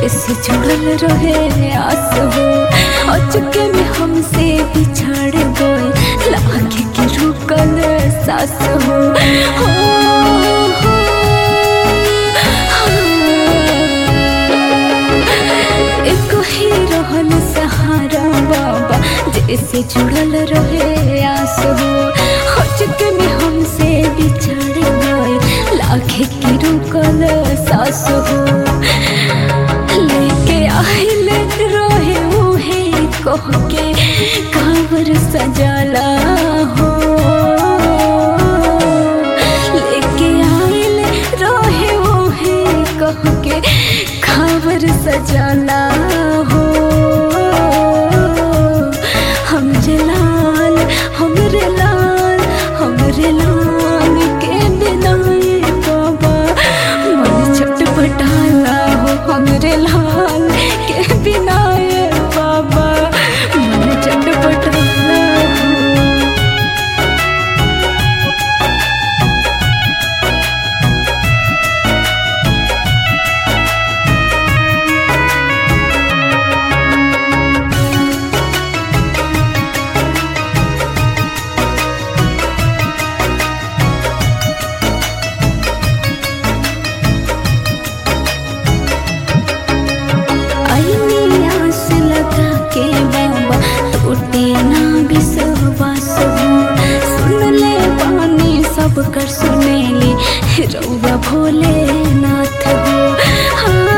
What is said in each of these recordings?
जैसे जुड़ल रहे आस हो अचके में हमसे बिछड़ गए लागे के रुकल सास हो हो, हो, हाँ। एक ही रहल सहारा बाबा जैसे जुड़ल रहे आस हो अचके में हमसे बिछड़ गए लागे के रुकल सास हो लेके आइल रहे उहे कह के कावर सजाला हो लेके आइल रहे उहे कह के कावर सजाला हो हमरे लाल हमरे लाल हमरे लाल के बिनाए बाबा मन छटपटाला हो हमरे लाल के बिनाए बाबा मन छटपटाला हो आईनी आस लगा के बाबा टूटे ना विश्वास हो सुन ले पानी सब कर सुने ले रउआ भोले नाथ हो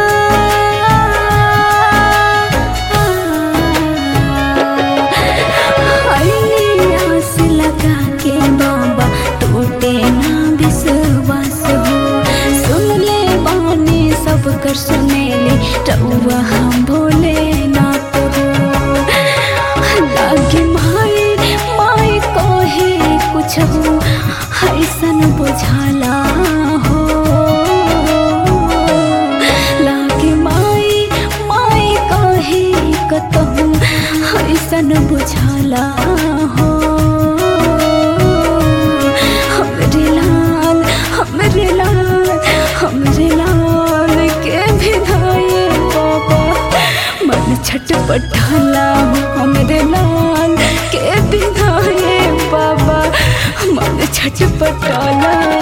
आईनी आस लगा के बाबा टूटे ना विश्वास हो सुन ले बानी सब कर सुने ले रउआ हम भोले नाथ हो लागे माई माई कहे कुछ हो ऐसन बुझाला हो लागे माई माई कहे कतहु ऐसन बुझाला हो हमरे लाल हमरे लाल हमरे लाल के विधाए बाबा मन छटपटाला हो हमरे लाल के विधाए बाबा मन छटपटाला